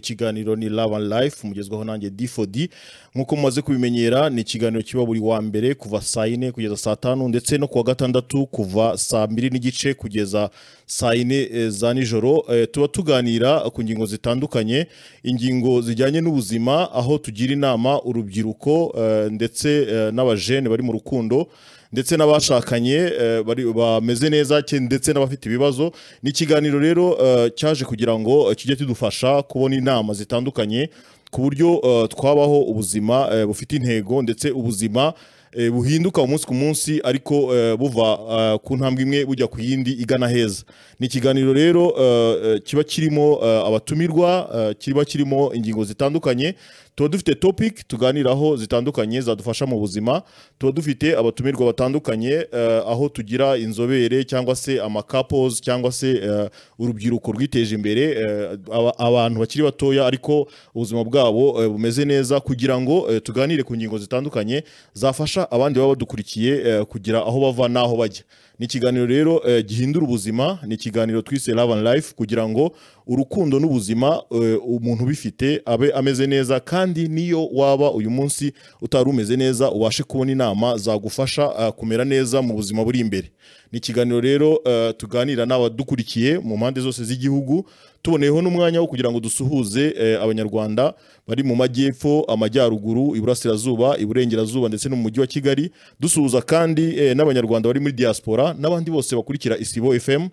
ikiganiro ni Love and Life mugezwaho nanjye D4D nk'uko mumaze kubimenyera ni ikiganiro kiba buri wa mbere kuva saa yine kugeza saa tanu ndetse no kuwa gatandatu kuva saa mbiri n'igice kugeza saa yine eh, za nijoro Eh, tuba tuganira ku ngingo zitandukanye ingingo zijyanye n'ubuzima aho tugira inama urubyiruko eh, ndetse eh, n'abajene bari mu rukundo ndetse n'abashakanye eh, bari- bameze neza ke- ndetse n'abafite ibibazo ni ikiganiro rero eh, cyaje kugira ngo eh, kijye kidufasha kubona inama zitandukanye ku buryo eh, twabaho ubuzima eh, bufite intego ndetse ubuzima eh, buhinduka umunsi ku munsi ariko eh, buva eh, ku ntambwe imwe bujya ku yindi igana heza ni ikiganiro rero eh, eh, kiba kirimo eh, abatumirwa eh, kiba kirimo ingingo zitandukanye tuba dufite topic tuganiraho zitandukanye zadufasha mu buzima tuba dufite abatumirwa batandukanye eh, aho tugira inzobere cyangwa se amakapozi cyangwa se eh, urubyiruko rwiteje imbere eh, aba- abantu bakiri batoya ariko ubuzima bwabo eh, bumeze neza kugira ngo eh, tuganire ku ngingo zitandukanye zafasha abandi baba badukurikiye eh, kugira aho bava n'aho bajya ni ikiganiro rero eh, gihindura ubuzima ni ikiganiro twise Love and Life kugira ngo urukundo n'ubuzima eh, umuntu ubifite abe ameze neza kandi niyo waba uyu munsi utari umeze neza ubashe kubona inama zagufasha eh, kumera neza mu buzima buri imbere ni ikiganiro rero eh, tuganira n'abadukurikiye mu mpande zose z'igihugu tuboneyeho n'umwanya wo kugira ngo dusuhuze eh, abanyarwanda bari mu majyepfo amajyaruguru iburasirazuba iburengerazuba ndetse no mu mujyi wa kigali dusuhuza kandi eh, n'abanyarwanda bari muri diaspora n'abandi bose bakurikira isibo fm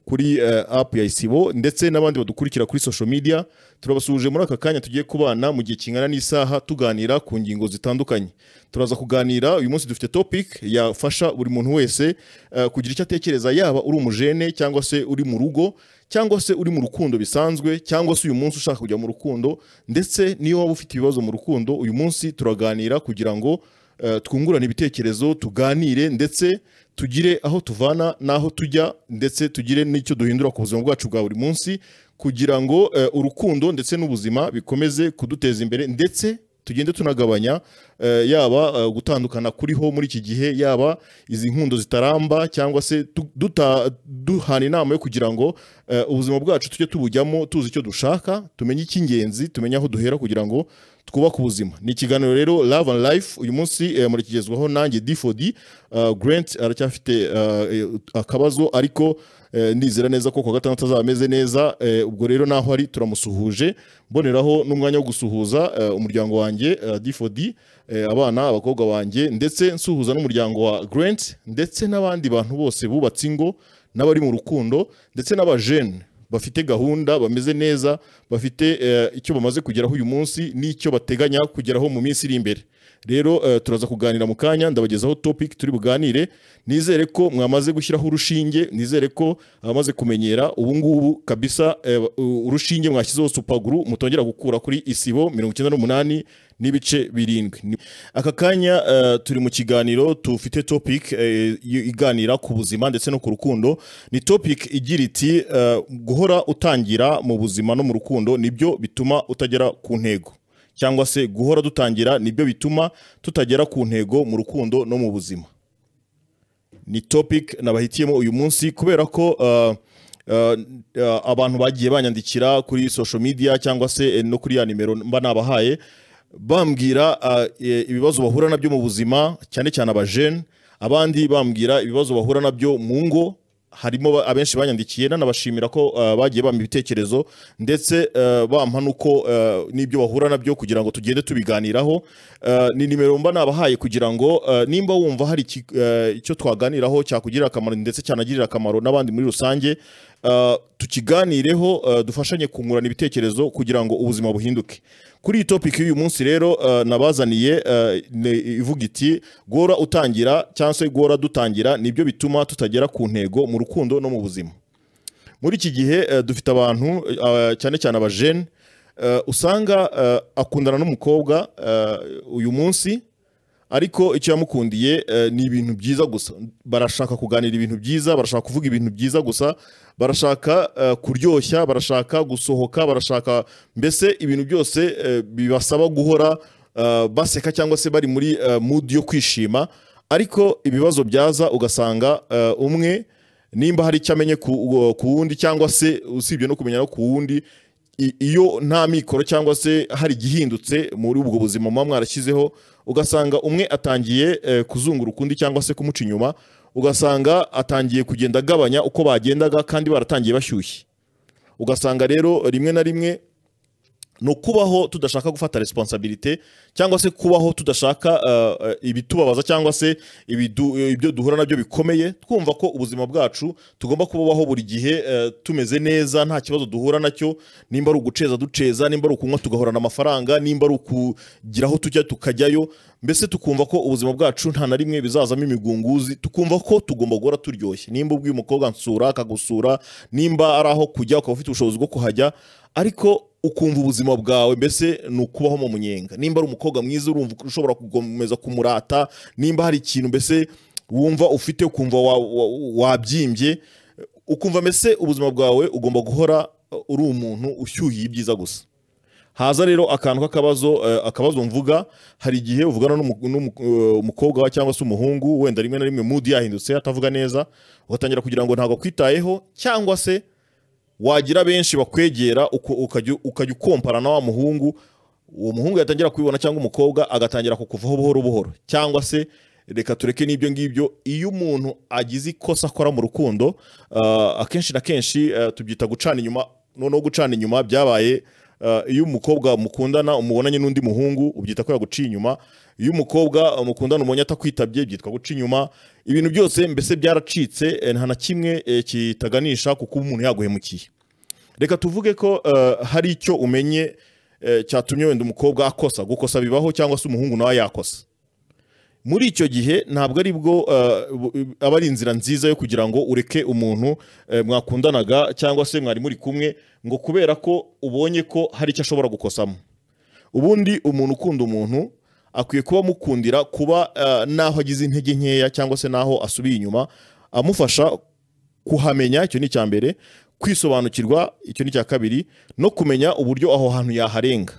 kuri eh, app ya isibo ndetse n'abandi badukurikira kuri social media turabasuhuje muri aka kanya tugiye kubana mu gihe kingana n'isaha tuganira ku ngingo zitandukanye turaza kuganira uyu munsi dufite topic yafasha buri muntu wese eh, kugira icyo atekereza yaba uri umujene cyangwa se uri mu rugo cyangwa se uri mu rukundo bisanzwe cyangwa se uyu munsi ushaka kujya mu rukundo ndetse niyo waba ufite ibibazo mu rukundo uyu munsi turaganira kugira ngo eh, twungurane ibitekerezo tuganire ndetse tugire aho tuvana n'aho tujya ndetse tugire n'icyo duhindura ku buzima bwacu bwa buri munsi kugira ngo eh, urukundo ndetse n'ubuzima bikomeze kuduteza imbere ndetse tugende tunagabanya eh, yaba eh, gutandukana kuriho muri iki gihe yaba izi nkundo zitaramba cyangwa se tu- duta- duhana inama yo kugira ngo eh, ubuzima bwacu tujye tubujyamo tuzi icyo dushaka tumenye icy'ingenzi tumenye aho duhera kugira ngo twubake ubuzima ni ikiganiro rero Love and Life uyu munsi eh, murakigezwaho nanjye D4D uh, Grant aracyafite eh, akabazo ariko eh, ndizera neza ko ku wa gatandatu azaba ameze neza eh, ubwo rero naho ari turamusuhuje mboneraho n'umwanya wo gusuhuza eh, umuryango wanjye eh, D4D eh, abana abakobwa banjye ndetse nsuhuza n'umuryango wa Grant ndetse n'abandi bantu bose bubatse ingo n'abari mu rukundo ndetse n'abajene bafite gahunda bameze neza bafite eh, icyo bamaze kugeraho uyu munsi n'icyo bateganya kugeraho mu minsi iri imbere rero eh, turaza kuganira mu kanya ndabagezaho topic turi buganire nizere ko mwamaze gushyiraho urushinge nizere ko abamaze kumenyera ubu ngubu kabisa eh, u- urushinge mwashyizeho supaguru mutongera gukura kuri isibo mirongo icyenda n'umunani n'ibice birindwi Ni- aka kanya eh, turi mu kiganiro tufite topic eh, y- iganira ku buzima ndetse no ku rukundo ni topic igira iti eh, guhora utangira mu buzima no mu rukundo nibyo bituma utagera ku ntego cyangwa se guhora dutangira nibyo bituma tutagera ku ntego mu rukundo no mu buzima ni topic nabahitiyemo uyu munsi kubera ko uh, uh, uh, abantu bagiye banyandikira kuri social media cyangwa se eh, no kuri ya nimero mba nabahaye bambwira uh, e- ibibazo bahura nabyo mu buzima cyane cyane abajene abandi bambwira ibibazo bahura nabyo mu ngo harimo ba- abenshi banyandikiye nanabashimira ko uh, bagiye bampa ibitekerezo ndetse uh, bampa nuko uh, n'ibyo bahura nabyo kugira ngo tugende tubiganiraho Uh, ni nimero mba nabahaye kugira ngo uh, nimba wumva hari iki- uh, icyo twaganiraho cyakugirira akamaro ndetse cyanagirira akamaro n'abandi muri rusange uh, tukiganireho uh, dufashanye kungurana ibitekerezo kugira ngo ubuzima buhinduke kuri iyi topic y'uyu munsi rero uh, nabazaniye uh, ne- ivuga iti guhora utangira cyangwa se guhora dutangira nibyo bituma tutagera ku ntego mu rukundo no mu buzima muri iki gihe eh, dufite abantu eh, cyane cyane abajene eh, usanga eh, akundana n'umukobwa eh, uyu munsi ariko icyo yamukundiye eh, ni ibintu byiza gusa barashaka kuganira ibintu byiza barashaka kuvuga ibintu byiza gusa barashaka eh, kuryoshya barashaka gusohoka barashaka mbese ibintu byose eh, bibasaba guhora eh, baseka cyangwa se bari muri eh, mood yo kwishima ariko ibibazo byaza ugasanga eh, umwe nimba hari icyo amenye ku ku wundi cyangwa se usibye no kumenya no ku wundi i- iyo nta mikoro cyangwa se hari igihindutse muri ubwo buzima muba mwarashyizeho ugasanga umwe atangiye eh, kuzungura ukundi cyangwa se kumuca inyuma ugasanga atangiye kugenda agabanya uko bagendaga kandi baratangiye bashyushye ugasanga rero rimwe na rimwe ni ukubaho tudashaka gufata resiponsabilite cyangwa se kubaho tudashaka uh, uh, ibitubabaza cyangwa se ibidu- ibyo duhura nabyo bikomeye twumva ko ubuzima bwacu tugomba kubaho buri gihe uh, tumeze neza nta kibazo duhura nacyo nimba ari uguceza duceza nimba ari ukunywa tugahorana amafaranga nimba ari ukugira aho tujya tukajyayo mbese tukumva ko ubuzima bwacu nta na rimwe bizazamo imigunguzi tukumva ko tugomba guhora turyoshye nimba ubwiye umukobwa nsura akagusura nimba ari aho kujya ukaba ufite ubushobozi bwo kuhajya ariko ukumva ubuzima bwawe mbese ni ukubaho mu munyenga nimba ari umukobwa mwiza urumva ushobora gukomeza kumurata nimba hari ikintu mbese wumva ufite ukumva wa- wa- wabyimbye ukumva mbese ubuzima bwawe ugomba guhora uri umuntu ushyuhiye ibyiza gusa haza rero akantu k'akabazo eh, akabazo mvuga hari igihe uvugana n'umu- n'umu- eh, umukobwa wawe cyangwa se umuhungu wenda rimwe na rimwe mudi yahindutse atavuga neza ugatangira kugira ngo ntabwo akwitayeho cyangwa se wagira benshi bakwegera uku- ukajya ukajya ukompara na wa muhungu uwo muhungu yatangira kubibona cyangwa umukobwa agatangira kukuvaho buhoro buhoro cyangwa se reka tureke n'ibyo ngibyo iyo umuntu agize ikosa akora mu rukundo ah, akenshi na kenshi ah, tubyita gucana inyuma noneho gucana inyuma byabaye ah, iyo umukobwa mukundana umubonanye n'undi muhungu ubyita ko yaguciye inyuma iyo umukobwa ah, mukundana umubonye atakwitabye byitwa guca inyuma ibintu byose mbese byaracitse eh, nta na kimwe eh, kitaganisha ku kuba umuntu yaguhemukiye reka tuvuge ko eh, hari icyo umenye eh, cyatumye wenda umukobwa akosa gukosa bibaho cyangwa se umuhungu nawe yakosa muri icyo gihe ntabwo ari bwo eh, bu- aba ari inzira nziza yo kugira ngo ureke umuntu eh, mwakundanaga cyangwa se mwari muri kumwe ngo kubera ko ubonye ko hari icyo ashobora gukosamo ubundi umuntu ukunda umuntu akwiye kuba amukundira kuba eh, n'aho agize intege nkeya cyangwa se n'aho asubiye inyuma amufasha kuhamenya icyo ni icya mbere kwisobanukirwa icyo ni icya kabiri no kumenya uburyo aho hantu yaharenga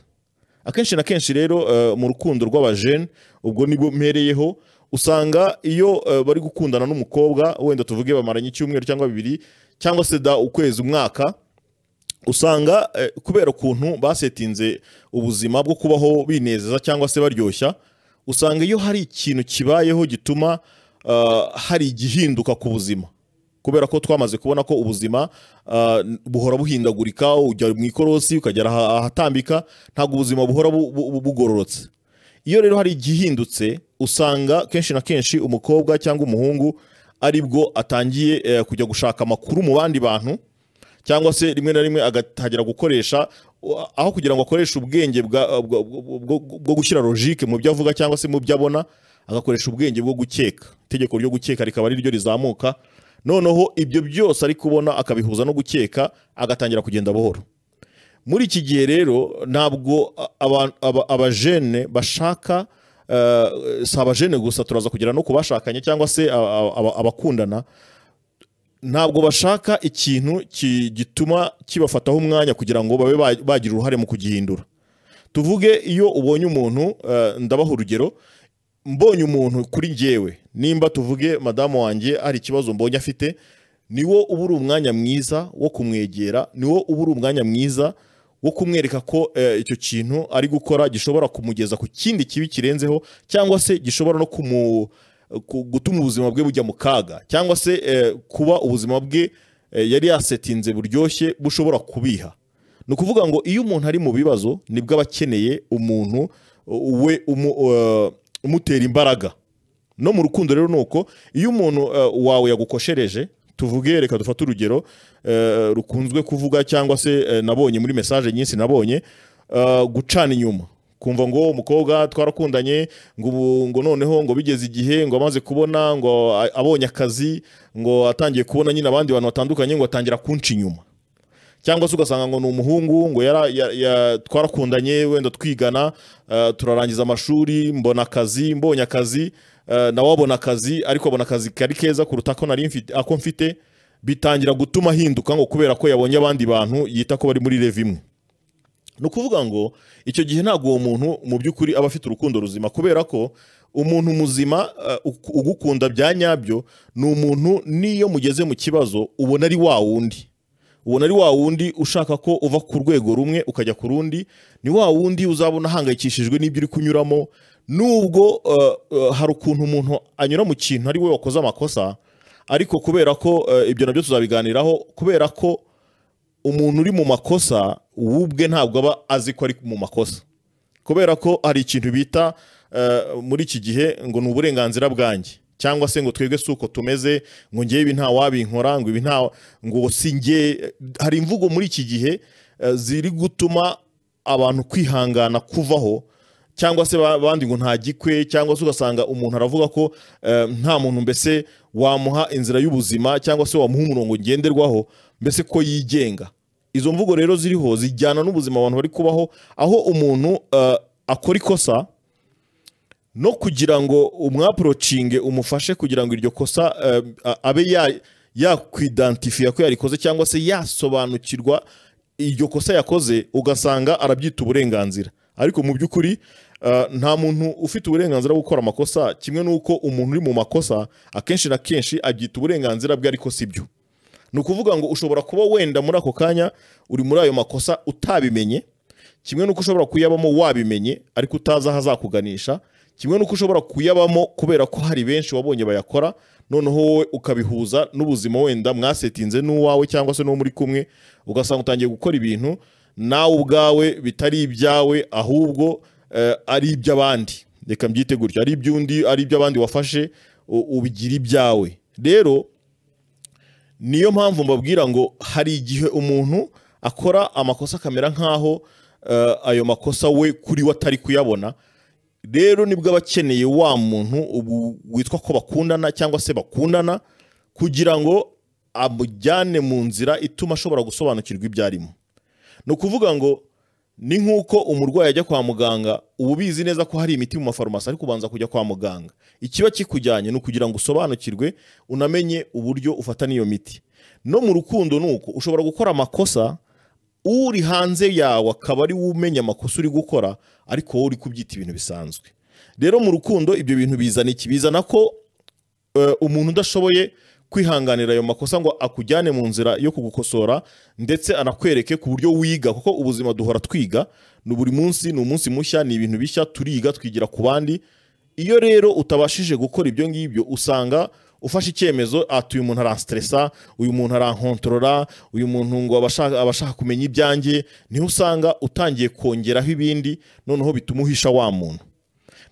akenshi na kenshi rero eh, mu rukundo rw'abajene ubwo nibwo mpereyeho usanga iyo eh, bari gukundana n'umukobwa wenda tuvuge bamaranye icyumweru cyangwa bibiri cyangwa se da ukwezi umwaka usanga eh, kubera ukuntu basetinze ubuzima bwo kubaho binezeza cyangwa se baryoshya usanga iyo hari ikintu kibayeho gituma ah, hari igihinduka ku buzima kubera ko twamaze kubona ko ubuzima ah, buhora buhindagurika ujya mu ikorosi ukagera aha- ahatambika ntabwo ubuzima buhora bu- bu- bugororotse iyo rero hari igihindutse usanga kenshi na kenshi umukobwa cyangwa umuhungu aribwo atangiye eh, kujya gushaka amakuru mu bandi bantu cyangwa se rimwe na rimwe agatangira gukoresha uh, aho kugira ngo akoreshe ubwenge bwa- bwa- bwa- bwo bwo gushyira logique mu byo avuga cyangwa se mu byo abona agakoresha ubwenge bwo gukeka itegeko ryo gukeka rikaba ari ryo rizamuka noneho ibyo byose ari kubona akabihuza no gukeka agatangira kugenda buhoro muri iki gihe rero ntabwo aba- aba- abajene bashaka eh, si abajene gusa turaza kugera no ku bashakanye cyangwa se aba- aba- aba- abakundana ntabwo bashaka ikintu ki- gituma kibafataho umwanya kugira ngo babe ba- bagira uruhare mu kugihindura tuvuge iyo ubonye umuntu eh, ndabaha urugero mbonye umuntu kuri njyewe nimba tuvuge madamu wanjye hari ikibazo mbonye afite niwo uba uri umwanya mwiza wo kumwegera niwo uba uri umwanya mwiza wo kumwereka ko eh, icyo kintu ari gukora gishobora kumugeza ku kindi kibi kirenzeho cyangwa se gishobora no kumu, ku- gutuma ubuzima bwe bujya mu kaga cyangwa se eh, kuba ubuzima bwe eh, yari yasetinze buryoshye bushobora kubiha ni ukuvuga ngo iyo umuntu ari mu bibazo nibwo aba akeneye umuntu uh, we umu- uh, umutera imbaraga no mu rukundo rero ni uko iyo umuntu uh, wawe yagukoshereje tuvuge reka dufate urugero uh, rukunzwe kuvuga cyangwa se uh, nabonye muri mesaje nyinshi nabonye uh, gucana inyuma kumva ngo umukobwa twarakundanye ngo ubu- ngo noneho ngo bigeze igihe ngo amaze kubona ngo a- abonye akazi ngo atangiye kubona nyine abandi bantu batandukanye ngo atangira kunca inyuma cyangwa se ugasanga ngo ni umuhungu ngo yara, ya, ya, twarakundanye wenda twigana eh, turarangiza amashuri mbona akazi mbonye akazi eh, nawe abona akazi ariko abona akazi kari keza kuruta ko nari mfite ako mfite bitangira gutuma ahinduka ngo kubera ko yabonye abandi bantu yita ko bari muri leve imwe ni ukuvuga ngo icyo gihe ntabwo uwo muntu mu by'ukuri aba afite urukundo ruzima kubera ko umuntu muzima uh, ug- ugukunda bya nyabyo ni umuntu n'iyo mugeze mu kibazo ubona ari wa wundi ubona ari wa wundi ushaka ko uva ku rwego rumwe ukajya ku rundi ni wa wundi uzabona ahangayikishijwe n'ibyo uri kunyuramo nubwo uh, uh, hari ukuntu umuntu anyura mu kintu ari we wakoze amakosa ariko kubera ko uh, ibyo nabyo tuzabiganiraho kubera ko umuntu uri mu makosa we ubwe ntabwo aba azi ko ari mu makosa kubera ko hari ikintu bita uh, muri iki gihe ngo ni uburenganzira bwanjye cyangwa se ngo twebwe si uko tumeze ngo ngewe ibi nta wabinkora ngo ibi nta ngo si ngewe hari imvugo muri iki gihe uh, ziri gutuma abantu kwihangana kuvaho cyangwa se ba- abandi ngo nta gikwe cyangwa se ugasanga umuntu aravuga ko eh, nta muntu mbese wamuha inzira y'ubuzima cyangwa se wamuha umurongo ngenderwaho mbese ko yigenga izo mvugo rero ziriho zijyana n'ubuzima abantu bari kubaho aho umuntu eh, akora ikosa no kugira ngo umwaporocinge umufashe kugira ngo iryo kosa eh, a- abe ya- yakwidantifiya ko yarikoze cyangwa se yasobanukirwa iryo kosa yakoze ugasanga arabyita uburenganzira ariko mu by'ukuri eh, nta muntu ufite uburenganzira bwo gukora amakosa kimwe n'uko umuntu uri mu makosa akenshi na kenshi abyita uburenganzira bwe ariko si byo ni ukuvuga ngo ushobora kuba wenda muri ako kanya uri muri ayo makosa utabimenye kimwe n'uko ushobora kuyabamo wabimenye ariko utazi aho azakuganisha kimwe n'uko ushobora kuyabamo kubera ko hari benshi wabonye bayakora noneho wowe ukabihuza n'ubuzima wenda mwasetinze n'uwawe cyangwa se n'uwo muri kumwe ugasanga utangiye gukora ibintu nawe ubwawe bitari ibyawe ahubwo eh, ari iby'abandi reka mbyite gutyo ari iby'undi ari iby'abandi wafashe u- ubigira ibyawe rero niyo mpamvu mbabwira ngo hari igihe umuntu akora amakosa akamera nk'aho eh, ayo makosa we kuri we atari kuyabona rero nibwo aba akeneye wa muntu ubu witwa ko bakundana cyangwa se bakundana kugira ngo amujyane mu nzira ituma ashobora gusobanukirwa ibyo arimo ni ukuvuga ngo ni nk'uko umurwayi ajya kwa muganga uba ubizi neza ko hari imiti mu mafarumasi ariko ubanza kujya kwa muganga ikiba kikujyanye ni ukugira ngo usobanukirwe unamenye uburyo ufata n'iyo miti no mu rukundo ni uko ushobora gukora amakosa uri hanze yawe akaba ari we umenya amakosa uri gukora ariko wowe uri kubyita ibintu bisanzwe rero mu rukundo ibyo bintu bizana iki bizana ko eh, umuntu udashoboye kwihanganira ayo makosa ngo akujyane mu nzira yo kugukosora ndetse anakwereke ku buryo wiga kuko ubuzima duhora twiga ni buri munsi ni umunsi mushya ni ibintu bishya turiga twigira ku bandi iyo rero utabashije gukora ibyo ngibyo usanga ufashe icyemezo ati uyu muntu aranstresa uyu muntu arankontorora uyu muntu ngo abashaka, abashaka kumenya ibyanjye niho usanga utangiye kongeraho ibindi noneho bituma uhisha wa muntu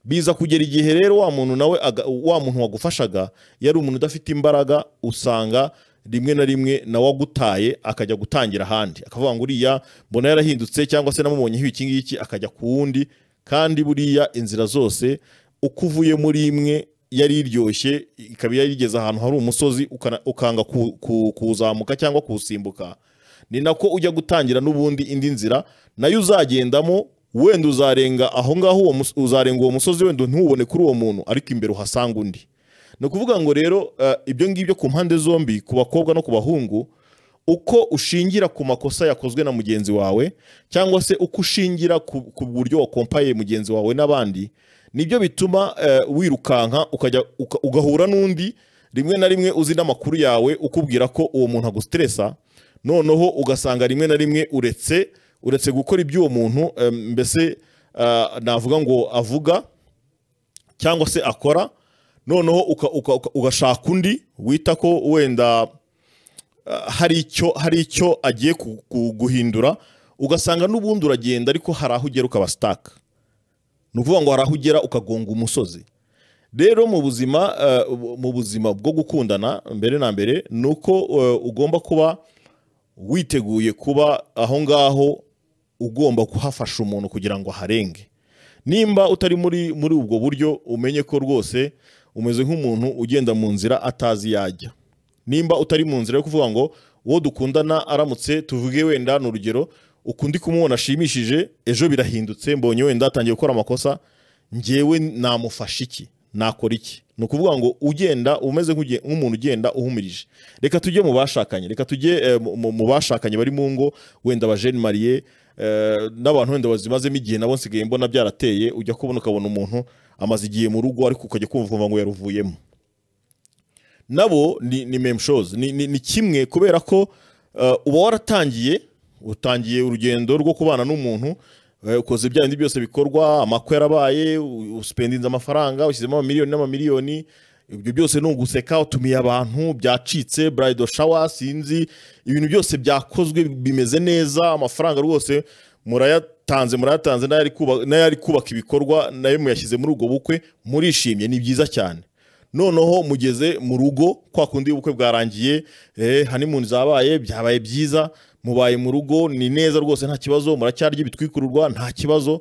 biza kugera igihe rero wa muntu nawe aga- wa muntu wagufashaga yari umuntu udafite imbaraga usanga rimwe na rimwe nawe agutaye akajya gutangira ahandi akavuga ngo uriya mbona yarahindutse cyangwa se namubonyeho iki ngiki akajya ku wundi kandi buriya inzira zose uko uvuye muri imwe yari iryoshye ikaba yari igeze ahantu hari umusozi ukana- ukanga ku- ku- kuwuzamuka cyangwa kuwusimbuka ni nako ujya gutangira n'ubundi indi nzira nayo uzagendamo wenda uzarenga aho ngaho uwo mus- uzarenga uwo musozi wenda ntuwubone kuri uwo muntu ariko imbere uhasanga undi ni ukuvuga ngo rero eh, ibyo ngibyo ku mpande zombi ku bakobwa no ku bahungu uko ushingira ku makosa yakozwe na mugenzi wawe cyangwa se uko ushingira ku, ku buryo wakompaye mugenzi wawe n'abandi nibyo bituma eh, wirukanka ukajya uka- ugahura n'undi rimwe na rimwe uzi n'amakuru yawe ukubwira ko uwo muntu agustresa noneho ugasanga rimwe na rimwe uretse uretse gukora iby'uwo muntu eh, mbese ah, navuga ngo avuga cyangwa se akora noneho uka- uka- uka- ugashaka undi wita ko wenda ah, hari icyo hari icyo agiye ku- ku- guhindura ugasanga n'ubundi uragenda ariko hari aho ugera ukaba sitaka ni ukuvuga ngo hari aho ugera ukagonga umusozi rero mu buzima eh, mu buzima bwo gukundana mbere na mbere ni uko eh, ugomba kuba witeguye kuba aho ngaho ugomba kuhafasha umuntu kugira ngo aharenge nimba utari muri muri ubwo buryo umenye ko rwose umeze nk'umuntu ugenda mu nzira atazi yajya nimba utari mu nzira yo kuvuga ngo uwo dukundana aramutse tuvuge wenda ni urugero ukundi kumubona ashimishije ejo birahindutse mbonye wenda atangiye gukora amakosa njyewe namufasha iki nakora iki ni ukuvuga ngo ugenda umeze nk'uge- nk'umuntu ugenda uhumirije reka tujye mu bashakanye reka tujye eh, mu- mu- mu bashakanye bari mu ngo wenda abajeni mariye eh, n'abantu wenda bazimazemo igihe nabo nsigaye mbona byarateye ujya kubona ukabona umuntu amaze igihe mu rugo ariko ukajya kumva ukumva ngo yaruvuyemo nabo ni, ni meme shows ni, ni, ni kimwe kubera ko eh, uba waratangiye utangiye urugendo rwo kubana n'umuntu eh, ukoze bya bindi byose bikorwa amakwe yarabaye u- usipendinze amafaranga ushyizemo amamiliyoni n'amamiliyoni ibyo byose ni uguseka utumiye abantu byacitse burayido shawa sinzi ibintu byose byakozwe bimeze neza amafaranga rwose murayatanze murayatanze n'ayari kuba- n'ayari kubaka ibikorwa nayo muyashyize muri ubwo bukwe murishimye ni byiza cyane noneho mugeze mu rugo kwa kundi ubukwe bwarangiye eh, honeymoon zabaye byabaye byiza mubaye mu rugo ni neza rwose nta kibazo muracyarya ibitwikururwa nta kibazo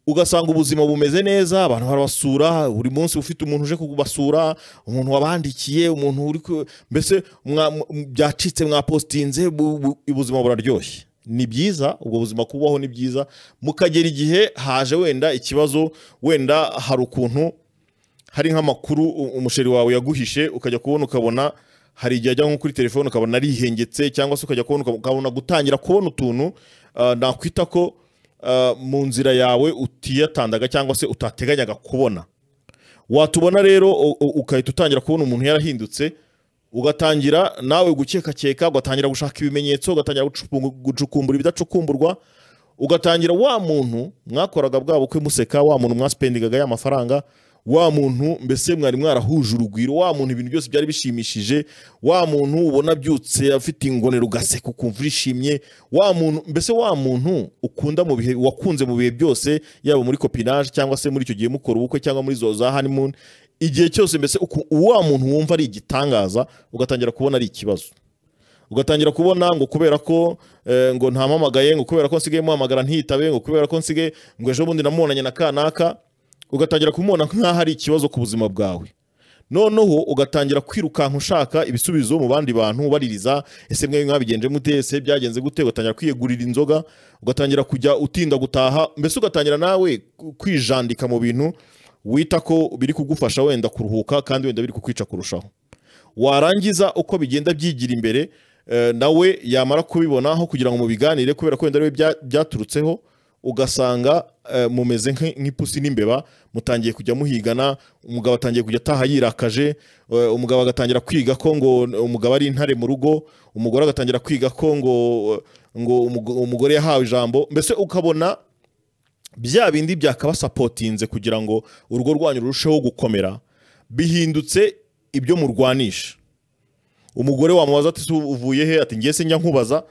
ugasanga ubuzima bumeze neza abantu barabasura buri munsi ufite umuntu uje kubasura umuntu wabandikiye umuntu uri ku- mbese mwa- m- byacitse mwapostinze bu- bu- ubuzima buraryoshye ni byiza ubwo buzima kubaho ni byiza mukagera igihe haje wenda ikibazo wenda hari ukuntu hari nk'amakuru u- umusheri wawe yaguhishe ukajya kubona ukabona hari igihe ajya nko kuri telefone ukabona arihengetse cyangwa se ukajya kubona ukab- ukabona gutangira kubona utuntu ah, nakwita ko ah, mu nzira yawe utiyatandaga cyangwa se utateganyaga kubona watubona rero u- u- ugahita utangira kubona umuntu yarahindutse ugatangira nawe gukekakeka ugatangira gushaka ibimenyetso ugatangira gucupu- gucukumbura ibidacukumburwa ugatangira wa muntu mwakoraga bwa bukwe museka wa muntu mwasipendingaga ya mafaranga wa muntu mbese mwari mwarahuje urugwiro wa muntu ibintu byose byari bishimishije wa muntu ubona abyutse afite ingonero ugaseka ukumva urishimye wa muntu mbese wa muntu ukunda mu bihe wakunze mu bihe byose yaba muri kopinage cyangwa se muri icyo gihe mukora ubukwe cyangwa muri zo za honeymoon igihe cyose mbese uku- wa muntu wumva ari igitangaza ugatangira kubona ari ikibazo ugatangira kubona ngo kubera ko eh, ngo ntampamagaye ngo kubera ko nsigaye muhamagara ntiyitabe ngo kubera ko nsigaye ngo ejo bundi namubonanye na kanaka ugatangira kumubona nk'aho ari ikibazo ku buzima bwawe noneho ugatangira kwirukanka ushaka ibisubizo mu bandi bantu ubaririza ese mwe mwabigenje mute ese byagenze gute ugatangira kwiyegurira inzoga ugatangira kujya utinda gutaha mbese ugatangira nawe kwijandika mu bintu wita ko biri kugufasha wenda kuruhuka kandi wenda biri kukwica kurushaho warangiza uko bigenda byigira imbere eh, nawe yamara kubibonaho kugira ngo mubiganire kubera ko wenda ariwe bya- byaturutseho ugasanga eh, mumeze nk'i- nk'ipusi n'imbeba mutangiye kujya muhigana umugabo atangiye kujya ataha yirakaje eh, umugabo agatangira kwiga ko ngo umugabo ari intare mu rugo umugore agatangira kwiga ko ngo ngo umugo- umugore yahawe ijambo mbese ukabona bya bindi byakabasapotinze kugira ngo urugo rwanyu rurusheho gukomera bihindutse ibyo murwanisha umugore wamubaza ati "Se uvuye he ati ngiye se njya nkubaza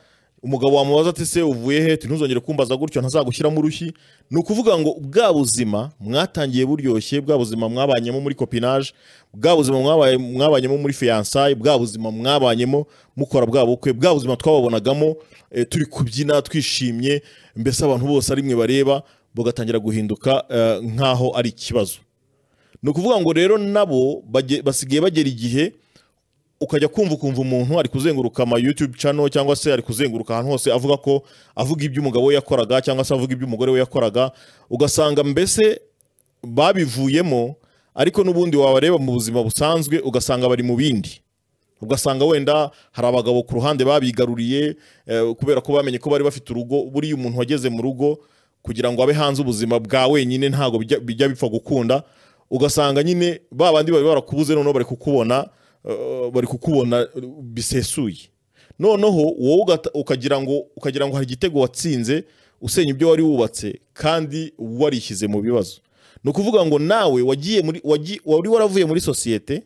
umugabo wamubaza ati se uvuye he ati ntuzongere kumbaza gutyo ntazagushyiramo urushyi ni ukuvuga ngo bwa buzima mwatangiye buryoshye bwa buzima mwabanyemo muri kopinage bwa buzima mwabaye- mwabanyemo muri fiyansayi bwa buzima mwabanyemo mukora bwa bukwe bwa buzima twababonagamo eh, turi kubyina twishimye mbese abantu bose ari mwe bareba bugatangira guhinduka eh, nk'aho ari ikibazo ni ukuvuga ngo rero nabo bage- basigaye bagera igihe ukajya kumva ukumva umuntu ari kuzenguruka ama YouTube channel cyangwa se ari kuzenguruka ahantu hose avuga ko avuga ibyo umugabo we yakoraga cyangwa se avuga ibyo umugore we yakoraga ugasanga mbese babivuyemo ariko n'ubundi wabareba mu buzima busanzwe ugasanga bari mu bindi ugasanga wenda hari abagabo ku ruhande babigaruriye eh, kubera ko bamenye ko bari bafite urugo buriya umuntu wageze mu rugo kugira ngo abe hanze ubuzima bwa wenyine ntabwo bijya- bijya bipfa gukunda ugasanga nyine ba bandi bari barakubuze noneho bari kukubona eh, bari kukubona eh, bisesuye noneho wowe ugata- ukagira ngo ukagira ngo hari igitego watsinze usenya ibyo wari wubatse kandi warishyize mu bibazo ni ukuvuga ngo nawe wagiye muri wagi- wari waravuye muri sosiyete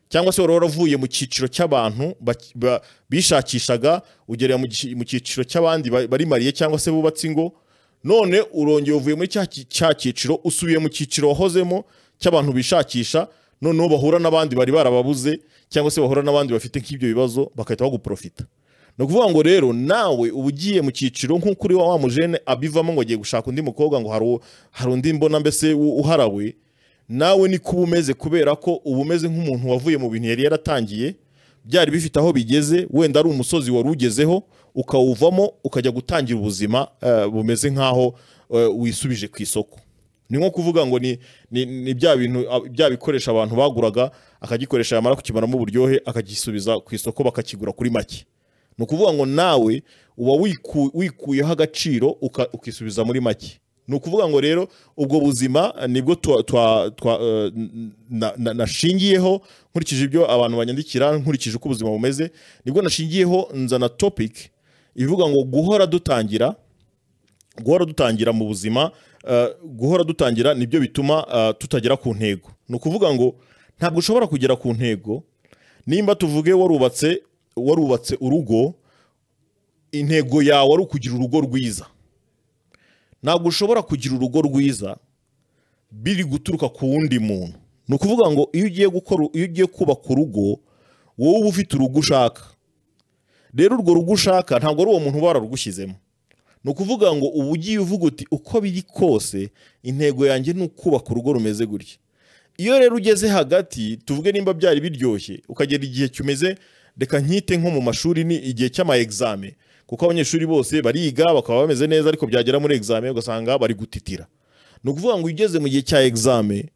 cyangwa se wari waravuye mu cyiciro cy'abantu bak- ba- bishakishaga ugerera mu gici- mu cyiciro cy'abandi ba- bari mariye cyangwa se bubatse ingo none urongeye uvuye muri cya ki- cya cyiciro usubiye mu cyiciro wahozemo cy'abantu bishakisha noneho bahura n'abandi bari barababuze cyangwa se bahura n'abandi bafite nk'ibyo bibazo bagahita baguprofita ni ukuvuga ngo rero nawe uba ugiye mu cyiciro nk'uko uri wa mujene abivamo ngo agiye gushaka undi mukobwa ngo hari u- hari undi mbona mbese u- uharawe nawe ni kuba umeze kubera ko uba umeze nk'umuntu wavuye mu bintu yari yaratangiye byari bifite aho bigeze wenda ari umusozi wari ugezeho ukawuvamo ukajya gutangira ubuzima eh, bumeze nk'aho eh, wisubije ku isoko ni nko kuvuga ngo ni, ni, ni bya bintu ah, bya bikoresho abantu baguraga akagikoresha yamara kukimaramo uburyohe akagisubiza ku isoko bakakigura kuri make ni ukuvuga ngo nawe uba wiku- wikuyeho agaciro uka- ukisubiza muri make ni ukuvuga ngo rero ubwo buzima nibwo twa- twa- twa, eh, na- na- nashingiyeho nkurikije ibyo abantu banyandikira nkurikije uko ubuzima bumeze nibwo nashingiyeho nzana topic ivuga ngo guhora dutangira guhora dutangira mu buzima eh, guhora dutangira nibyo bituma eh, tutagera ku ntego ni ukuvuga ngo ntabwo ushobora kugera ku ntego nimba tuvuge warubatse warubatse urugo intego yawe ari ukugira urugo rwiza ntabwo ushobora kugira urugo rwiza biri guturuka ku wundi muntu ni ukuvuga ngo iyo ugiye gukora iyo ugiye kubaka urugo wowe uba ufite urugo ushaka rero urwo rugo ushaka ntabwo ari uwo muntu uba wararugushyizemo ni ukuvuga ngo uba ugiye uvuga uti uko biri kose intego yanjye ni ukubaka urugo rumeze gutya iyo rero ugeze hagati tuvuge nimba byari biryoshye ukagera igihe kimeze reka nkite nko mu mashuri ni igihe cy'ama exame kuko abanyeshuri bose bariga bakaba bameze neza ariko byagera muri exame ugasanga bari gutitira ni ukuvuga ngo iyo ugeze mu gihe cya exame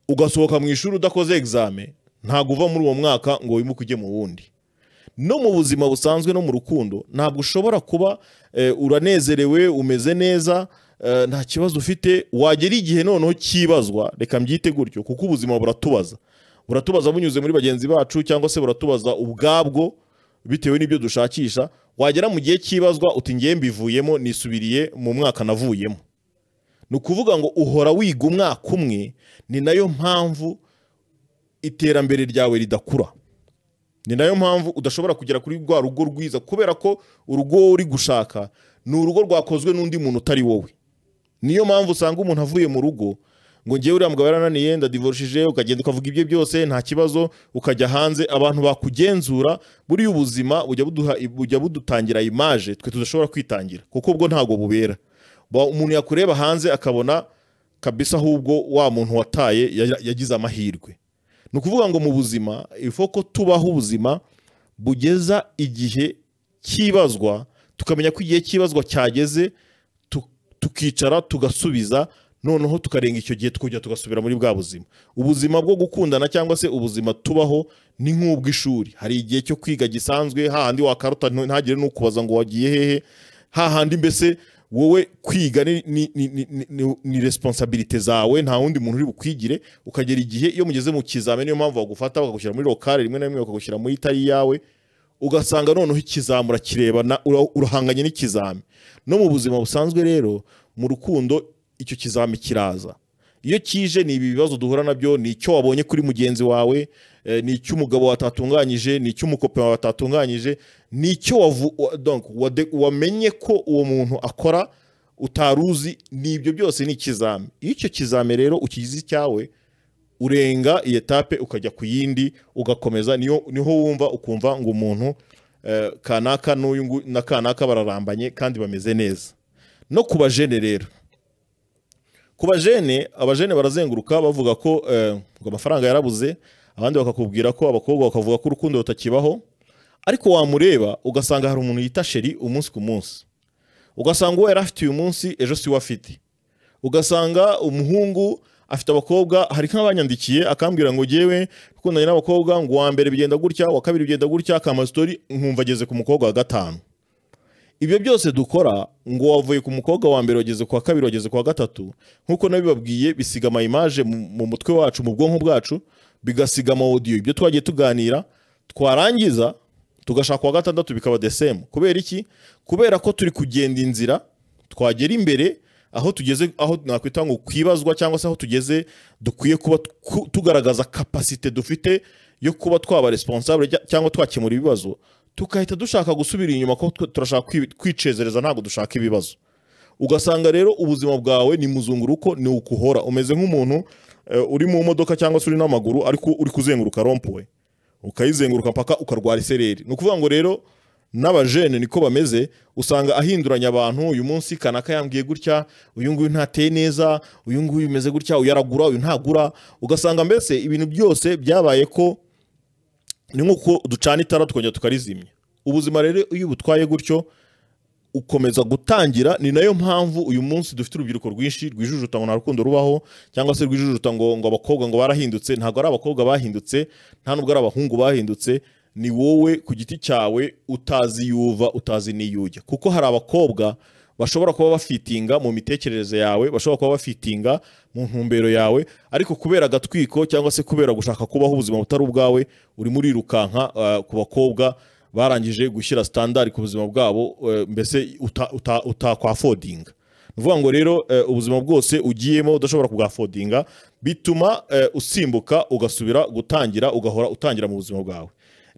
ugasohoka mu ishuri udakoze exame ntabwo uva muri uwo mwaka ngo wimuke ujye mu wundi no mu buzima busanzwe no mu rukundo ntabwo ushobora kuba eh, uranezerewe umeze neza eh, nta kibazo ufite wagera igihe noneho cyibazwa reka mbyite gutyo kuko ubuzima buratubaza buratubaza bunyuze muri bagenzi bacu cyangwa se buratubaza ubwabwo bitewe n'ibyo dushakisha wagera mu gihe cyibazwa uti ngiye mbivuyemo nisubiriye mu mwaka navuyemo ni ukuvuga ngo uhora wiga umwaka umwe ni nayo mpamvu iterambere ryawe ridakura ni nayo mpamvu udashobora kugera kuri rwa rugo rwiza kubera ko urugo wowe uri gushaka ni urugo rwakozwe n'undi muntu utari wowe niyo mpamvu usanga umuntu avuye mu rugo ngo ngewe uriya mugabo yarananiye ndadivorishije ukagenda ukavuga ibyo byose nta kibazo ukajya hanze abantu bakugenzura buriya ubuzima bujya buduha bujya budutangira imaje twe tudashobora kwitangira kuko ubwo ntabwo bubera Ba- umuntu yakureba hanze akabona kabisa ahubwo wa muntu wataye ya- yagize amahirwe ni ukuvuga ngo mu buzima ifo ko tubaho ubuzima bugeza igihe cyibazwa tukamenya ko igihe cyibazwa cyageze tu- tukicara tugasubiza noneho tukarenga icyo gihe tukongera tugasubira muri bwa buzima ubuzima bwo gukundana cyangwa se ubuzima tubaho ni nk'ubw'ishuri hari igihe cyo kwiga gisanzwe hahandi wakarota ntu- ntagire n'ukubaza ngo wagiye hehe hahandi mbese wowe kwiga ni, ni, ni, ni, ni- ni, ni responsabilite zawe nta wundi muntu uri bukwigire ukagera igihe iyo mugeze mu kizami niyo mpamvu bagufata bakagushyira muri lokale rimwe na rimwe bakagushyira muri itari yawe ugasanga noneho ikizamu urakirebana ura- urahanganye n'ikizami no mu buzima busanzwe rero mu rukundo icyo kizami kiraza iyo kije ni ibi bibazo duhura nabyo ni icyo wabonye kuri mugenzi wawe eh, ni icyo umugabo watatunganyije ni icyo umukope wawe watatunganyije ni icyo wavu- wa- donc, wade- wamenye ko uwo muntu akora utaruzi ni ibyo byose ni ikizami iyo icyo kizami rero ukigize icyawe urenga iyi etape ukajya ku yindi ugakomeza niyo niho wumva ukumva ngo umuntu eh, kanaka n'uyu ngu- na kanaka bararambanye kandi bameze neza no ku bajene rero ku bajene abajene barazenguruka bavuga ko eh, ngo amafaranga yarabuze abandi bakakubwira ko abakobwa bakavuga ko urukundo rutakibaho ariko wamureba ugasanga hari umuntu yita sheri umunsi ku munsi ugasanga uwo yari afite uyu munsi ejo siwe afite ugasanga umuhungu afite abakobwa hari nk'abanyandikiye akambwira ngo ngewe ukundanye n'abakobwa ngo uwa mbere bigenda gutya uwa kabiri bigenda gutya akama sitori nkumva ageze ku mukobwa wa gatanu ibyo byose dukora ngo wavuye ku mukobwa wa mbere wageze ku wa kabiri wageze ku wa gatatu nk'uko nabibabwiye bisiga ama image mu mu mutwe wacu mu bwonko bwacu bigasiga ama audio ibyo twagiye tuganira twarangiza tugashaka uwa gatandatu bikaba the same kubera iki kubera ko turi kugenda inzira twagera imbere aho tugeze aho nakwita ngo kwibazwa cyangwa se aho tugeze dukwiye kuba tku- tugaragaza kapasite dufite yo kuba twaba responsable cy- cyangwa twakemura ibibazo tukahita dushaka gusubira inyuma ko twe- turashaka kwi- kwicezereza ntabwo dushaka ibibazo ugasanga rero ubuzima bwawe ni muzunguruko ni ukuhora umeze nk'umuntu eh, uri mu modoka cyangwa se uri n'amaguru ariko uri kuzenguruka rompuwe ukayizenguruka mpaka ukarwara isereri ni ukuvuga ngo rero n'abajene niko bameze usanga ahinduranya abantu uyu munsi kanaka yambwiye gutya uyu nguyu ntateye neza uyu nguyu umeze gutya uyu aragura uyu ntagura ugasanga mbese ibintu byose byabaye ko ni nk'uko ducana itara tukongera tukarizimya ubuzima rero iyo ubutwaye gutyo ukomeza gutangira ni nayo mpamvu uyu munsi dufite urubyiruko rwinshi rwijujuta ngo nta rukundo rubaho cyangwa se rwijujuta ngo ngo abakobwa ngo barahindutse ntabwo ari abakobwa bahindutse nta nubwo ari abahungu bahindutse ni wowe ku giti cyawe utazi yuva utazi n'iyujya kuko hari abakobwa bashobora kuba bafitinga mu mitekerereze yawe bashobora kuba bafitinga mu ntumbero yawe ariko kubera agatwiko cyangwa se kubera gushaka kubaho ubuzima butari ubwawe urimo urirukanka ah, ku bakobwa barangije gushyira standard ku buzima bwabo eh, mbese uta- uta- utakwafodinga ni ukuvuga ngo rero eh, ubuzima bwose ugiyemo udashobora kubwafodinga bituma eh, usimbuka ugasubira gutangira ugahora utangira mu buzima bwawe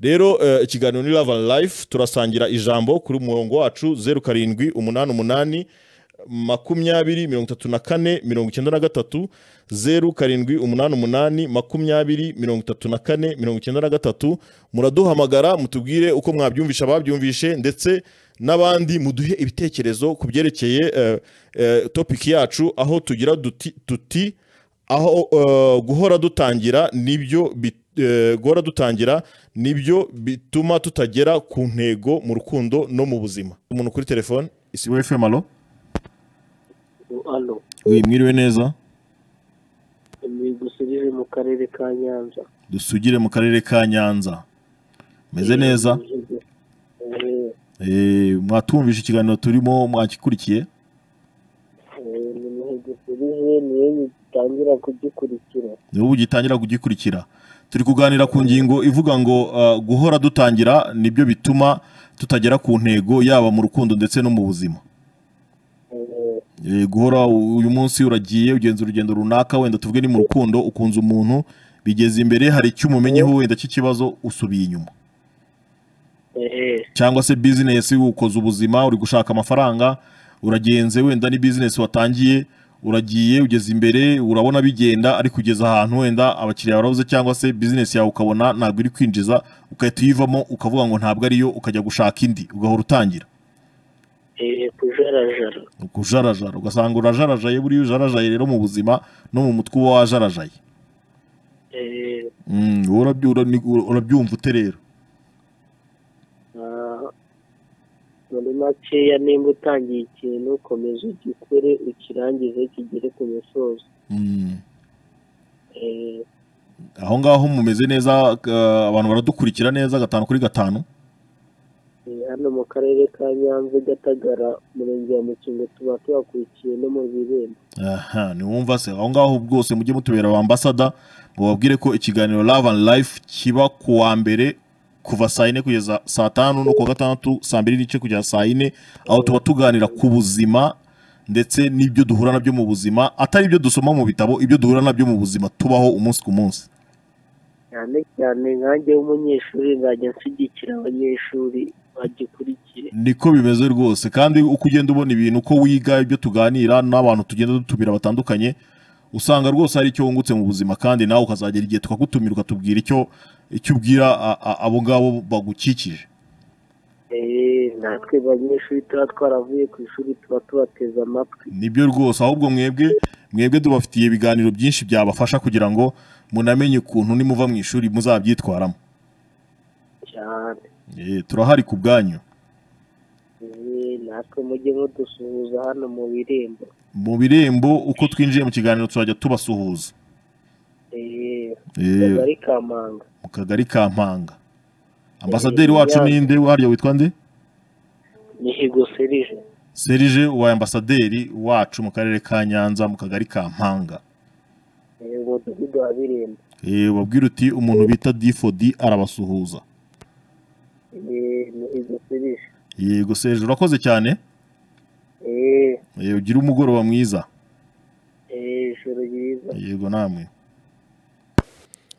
rero eh, ikiganiro ni love and life turasangira ijambo kuri umurongo wacu zeru karindwi umunani umunani makumyabiri mirongo itatu na kane mirongo icyenda na gatatu zeru karindwi umunani umunani makumyabiri mirongo itatu na kane mirongo icyenda na gatatu muraduhamagara mutubwire uko mwabyumvisha ababyumvishe ndetse n'abandi muduhe ibitekerezo ku byerekeye eh, eh, topiki yacu aho tugira duti, tuti aho eh, guhora dutangira nibyo bit- eh, guhora dutangira nibyo bituma tutagera ku ntego mu rukundo no mu buzima umuntu kuri telefone isiwe fm alo Hano mwiriwe neza ni dusubije mu karere ka Nyanza. dusugire mu karere ka nyanza meze neza Eh, Eh, mwatumvishe ikiganiro turimo mwakikurikiye eh, Ni mu dusubije niyo gitangira kugikurikira. ni wowe ugitangira kugikurikira turi kuganira ku ngingo ivuga ngo uh, guhora dutangira nibyo bituma tutagera ku ntego yaba mu rukundo ndetse no mu buzima Eh, Eh, guhora u- uyu munsi uragiye ugenza urugendo runaka wenda tuvuge ni mu rukundo ukunze umuntu bigeze imbere hari icyo umumenyeho wenda cy'ikibazo usubiye inyuma eh, cyangwa se bizinesi ukoze ubuzima uri gushaka amafaranga uragenze wenda ni bizinesi watangiye uragiye ugeze imbere urabona bigenda ariko ugeze ahantu wenda abakiriya barabuze cyangwa se bizinesi yawe ukabona ntabwo iri kwinjiza ugahita uyivamo ukavuga ngo ntabwo ariyo ukajya gushaka indi ugahora utangira eh, Kujarajara. ukujarajara ugasanga urajarajaye buriya ujarajaye rero mu buzima no mu mutwe uba wajarajaye Eh, Mm, wowe urabyu- ura- ni- ura- urabyumva ute rero ah, Muri makeya nimba utangiye ikintu komeza ugikore ukirangize kigere ku misozi. Mm, Eh, aho ngaho mumeze neza eh, abantu baradukurikira neza gatanu kuri gatanu eh, Hano mu karere ka Nyanza i Gatagara umurenge wa Mukingo tuba tubakurikiye no mu birembo. aha niwumva se aho ngaho bwose mujye mutubera abambasada mubabwire ko ikiganiro love and life kiba ku wa mbere kuva saa yine kugeza saa tanu no kuwa gatandatu saa mbiri n'igice kugeza saa yine aho tuba tuganira ku buzima ndetse n'ibyo duhura nabyo mu buzima atari ibyo dusoma mu bitabo ibyo duhura nabyo mu buzima tubaho umunsi ku munsi cyane cyane nkanjye w'umunyeshuri nzajya nshyigikira abanyeshuri bagikurikiye niko bimeze rwose kandi uko ugenda ubona ibintu uko wiga ibyo tuganira n'abantu tugenda dutumira batandukanye usanga rwose hari icyo wungutse mu buzima kandi nawe ukazagera igihe tukagutumira ukatubwira icyo icyo ubwira a- a- abo ngabo bagukikije Eh, natwe banyeshuri tuba twaravuye ku ishuri tuba tubateze amatwi nibyo rwose ahubwo mwebwe mwebwe tubafitiye ibiganiro byinshi byabafasha kugira ngo munamenye ukuntu nimuva mu ishuri muzabyitwaramo cyane Eh, turahari ku bwanyu Eh, natwe mujye mudusuhuza hano mu birembo mu birembo uko twinjiye mu kiganiro tuzajya tubasuhuza Eh, Eh, kagari ka manga mu kagari ka mpanga ambasaderi wacu ninde waryo witwa nde mihigo serije serije ubaye ambasaderi wacu mu karere ka nyanza mu kagari ka mpanga Eh, umudugudu wa birembo Eh, ubabwire uti umuntu bita difodi arabasuhuza Eh, mihigo serije yego serije urakoze cyane Eh, Eh, ugire umugoroba mwiza eh, ijoro ryiza yego namwe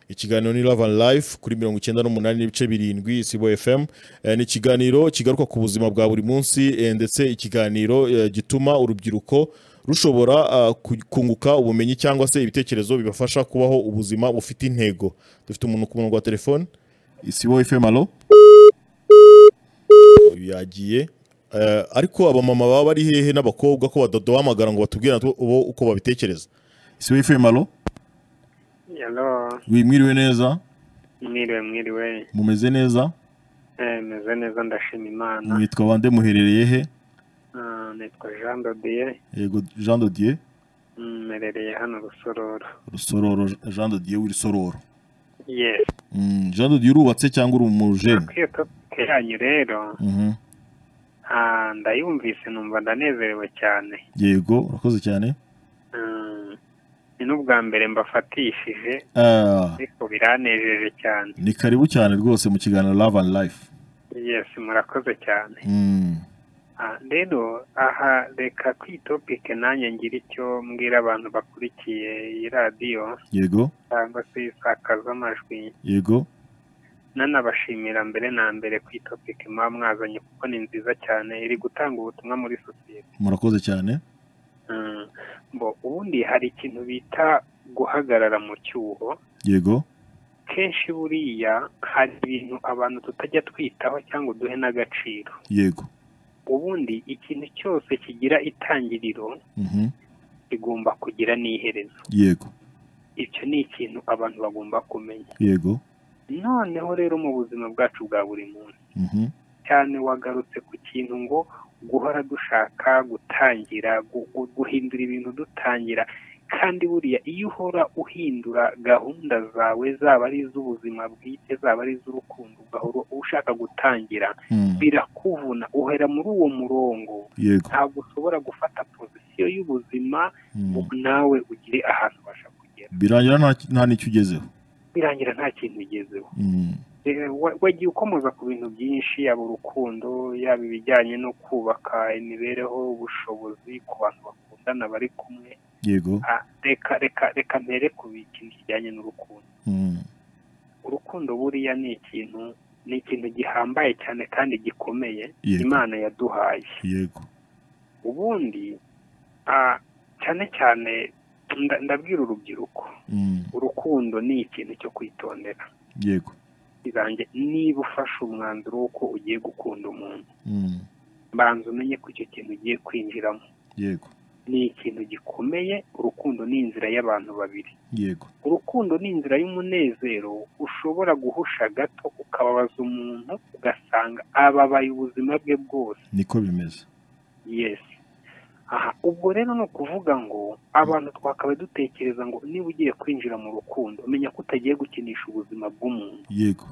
ikiganiro ni love and life kuri mirongo icyenda n'umunani n'ibice birindwi sibo fm Eh, ni ikiganiro kigaruka ku buzima bwa buri munsi eh, ndetse ikiganiro eh, gituma urubyiruko rushobora ah, ku- kunguka ubumenyi cyangwa se ibitekerezo bibafasha kubaho ubuzima bufite intego dufite umuntu ku murongo wa telefone isibo fm alo uyu yagiye Eh, ariko abamama baba bari hehe n'abakobwa ko badahamagara ngo batubwire natwe bo uko babitekereza isibo fm alo Hello, wimwiriwe neza mwiriwe mwiriwe, mumeze neza eh, meze neza ndashima Imana. mwitwa bande muherereye he Ah, Nitwa Jean Dodier, yego jean dodier mm, mperereye hano Rusororo. rusororo jean dodier w'isororo Yes, Mm, jean dodier urubatse cyangwa uri umujene kwiyo topike yanyu rero Mhm. Ah, ndayumvise numva ndanezerewe cyane yego urakoze cyane Mm, ni n'ubwa mbere mbafatishije Ah, ariko biranejeje cyane ni karibu cyane rwose mu kiganiro love and life yes murakoze cyane Mm, Ah, rero aha reka kuri iyi topike nanjye ngira icyo mbwira abantu bakurikiye iyi radiyo yego cyangwa se isakazamajwi yego nanabashimira mbere na mbere ku itopike muba mwazanye kuko ni nziza cyane iri gutanga ubutumwa muri sosiyete murakoze cyane Mm, bo ubundi hari ikintu bita guhagarara mu cyuho yego kenshi buriya hari ibintu abantu tutajya twitaho cyangwa uduhe n'agaciro yego ubundi ikintu cyose kigira itangiriro Mhm, kigomba kugira n'iherezo yego icyo ni ikintu abantu bagomba kumenya yego noneho rero mu buzima bwacu bwa buri munsi Mhm, cyane wagarutse ku kintu ngo guhora dushaka gutangira gu- gu- guhindura ibintu dutangira kandi buriya iyo uhora uhindura gahunda zawe zaba ari iz'ubuzima bwite zaba ari iz'urukundo ugahora ushaka gutangira mm, birakuvuna uhera muri uwo murongo yego ntabwo ushobora gufata pozisiyo y'ubuzima mm. ngo nawe ugire ahantu ubasha kugera birangira nta- nta n'icyo ugezeho birangira nta kintu ugezeho Mm, Eh, wa- wagiye ukomoza ku bintu byinshi yaba urukundo yaba ibijyanye no kubaka imibereho ubushobozi ku bantu bakundana bari kumwe yego Ah, reka reka reka mbere ku bi- ikintu kijyanye n'urukundo Mm, urukundo buriya ni ikintu ni ikintu gihambaye cyane kandi gikomeye Yego. imana yaduhaye yego ubundi ah, cyane cyane nda- ndabwira urubyiruko Mm, urukundo ni ikintu cyo kwitondera yego irange niba ufashe umwanzuro w'uko ugiye gukunda umuntu Mm, banza umenye ko icyo kintu ugiye kwinjiramo yego ni ikintu gikomeye urukundo ni inzira y'abantu babiri yego urukundo ni inzira y'umunezero ushobora guhusha gato ukababaza umuntu ugasanga ababaye ubuzima bwe bwose niko bimeze yesi aha ubwo rero ni ukuvuga ngo abantu twakabaye dutekereza ngo niba ugiye kwinjira mu rukundo menya ko utagiye gukinisha ubuzima bw'umuntu yego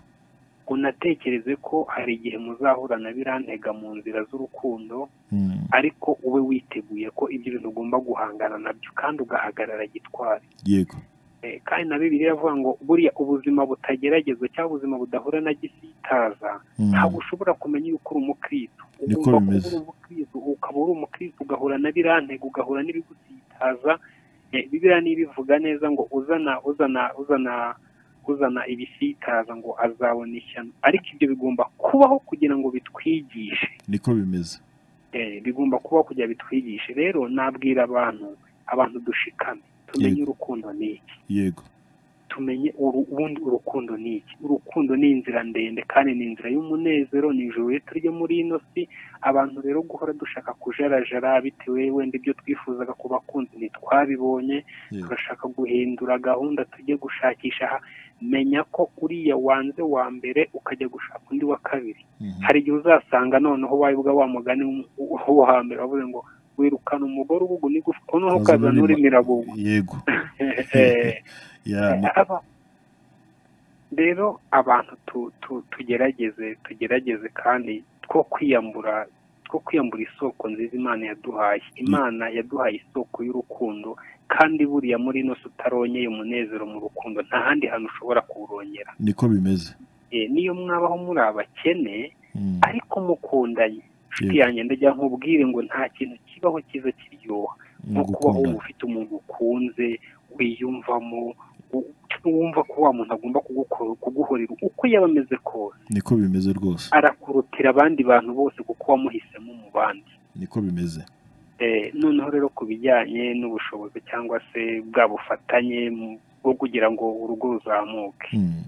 unatekereze ko hari igihe muzahura na birantega mu nzira z'urukundo Mm, ariko ube witeguye ko ibyo bintu ugomba guhangana nabyo kandi ugahagarara gitwari yego Eh, kandi na bibiliya iravuga ngo buriya ubuzima butageragezwa cyangwa ubuzima budahura na gisitaza Mm, ntabwo ushobora kumenya yuko uri umukristo Niko ugomba kuba bimeze. uri umukristo ukaba uri umukristo ugahura na birantego ugahura n'ibigusitaza Eh, bibiliya niba ivuga neza ngo uzana uzana uzana uzana ibisitaza ngo azabona ishyano ariko ibyo bigomba kubaho kugira ngo bitwigishe niko bimeze Eh, bigomba kuba kugira bitwigishe rero nabwira abantu abantu dushikame tumenye urukundo ni iki yego tumenye uru- ubundi urukundo ni iki urukundo ni inzira ndende kandi ni inzira y'umunezero ni ijoro rito ryo muri ino si abantu rero guhora dushaka kujarajara bitewe wenda ibyo twifuzaga ku bakunzi ntitwabibonye yego turashaka guhindura gahunda tujye gushakisha aha menya ko uriya wanze wa mbere ukajya gushaka undi wa kabiri Mhm, hari igihe uzasanga noneho wabivuga wa mugani wo- wo hambere wavuze ngo wirukana umugore ubugu n'igufwa noneho ukazana uri miragugu yego Eh, ya ni- aba- rero abantu tu- tu- tugerageze tugerageze kandi two kwiyambura two kwiyambura isoko nziza imana yaduhaye imana yaduhaye isoko y'urukundo kandi buriya muri ino si utaronkeye umunezero mu rukundo nta handi hantu ushobora kuwurongera niko bimeze Eh, niyo mwabaho muri abakene Mm, ariko mukundanye inshuti Yego. yanjye ndajya nkubwire ngo nta kintu kibaho cyiza kiryoha mu nko kubaho gukunda wumva ufite umuntu ukunze wiyumvamo u- wumva ko wa muntu agomba kugukora kuguhorera uko yaba ameze kose niko bimeze rwose arakurutira abandi bantu bose kuko wamuhisemo mu bandi niko bimeze Eh, noneho rero ku bijyanye n'ubushobozi cyangwa se bwa bufatanye mu- bwo kugira ngo urugo ruzamuke Mm,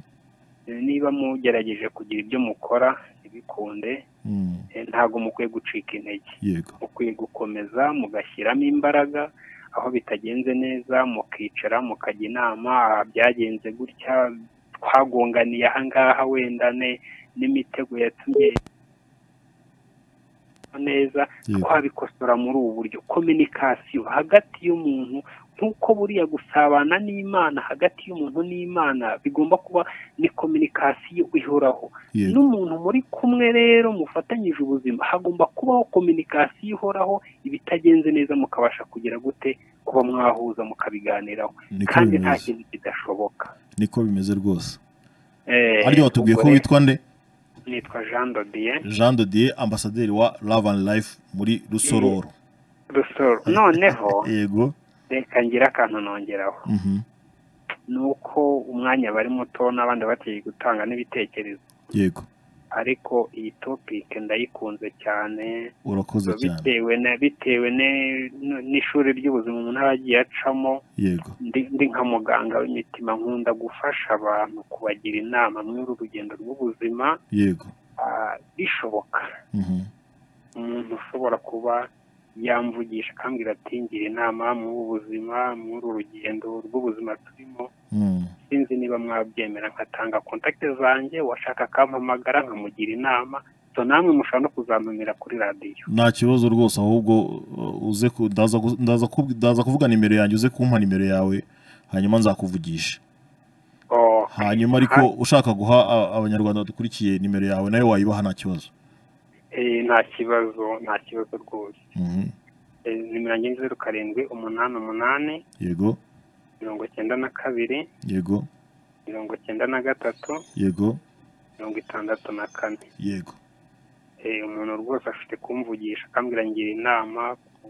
Eh, niba mugerageje kugira ibyo mukora ntibikunde mm, eh, ntabwo mukwiye gucika intege yego mukwiye gukomeza mugashyiramo imbaraga aho bitagenze neza mukicara mukajya inama "Ah, byagenze gutya twagonganiye aha ngaha wenda ne n'imitego yatumye gusobanukirwa neza Yego. twabikosora muri ubu buryo kominikasiyo hagati y'umuntu nk'uko buriya gusabana n'imana hagati y'umuntu n'imana bigomba kuba ni kominikasiyo ihoraho Yego. n'umuntu muri kumwe rero mufatanyije ubuzima hagomba kubaho kominikasiyo ihoraho ibitagenze neza mukabasha kugera gute kuba mwahuza mukabiganiraho niko kandi nta bimeze kintu kidashoboka niko bimeze rwose Eh, ariko batubwiye ko ubwo rero witwa nde nitwa jean dodier jean dodier ambasaderi wa love and life muri rusororo rusoro noneho yego reka ngira akantu nongeraho mhm, ni uko umwanya bari muto n'abandi bagiye gutanga n'ibitekerezo yego ariko iyi topike ndayikunze cyane urakoze cyane bitewe na bitewe ne- n- n'ishuri ry'ubuzima umuntu aba agiye acamo yego ndi ndi nka muganga w'imitima nkunda gufasha abantu kubagira inama muri uru rugendo rw'ubuzima yego ah, bishoboka mhm, umuntu ushobora kuba yamvugisha akambwira ati ngira inama mu buzima muri uru rugendo rw'ubuzima turimo mhm, sinzi niba mwabyemera nkatanga kontakite zanjye washaka akampamagara nkamugira inama so namwe mushobora no kuzantumira kuri radiyo nta kibazo rwose ahubwo uh, uze ku- ndaza ku- ndaza ku- ndaza kuvuga nimero yanjye uze kumpa nimero yawe hanyuma nzakuvugisha Oh, hanyuma ariko ushaka guha a- abanyarwanda badukurikiye nimero yawe nayo wayibaha nta kibazo eh, nta kibazo nta kibazo rwose Mhm, Eh, nimero yanjye ni zeru karindwi umunani umunani yego mirongo icyenda na kabiri yego mirongo icyenda na gatatu yego mirongo itandatu na kane yego Eh, umuntu rwose afite kumvugisha akambwira ngira inama Ku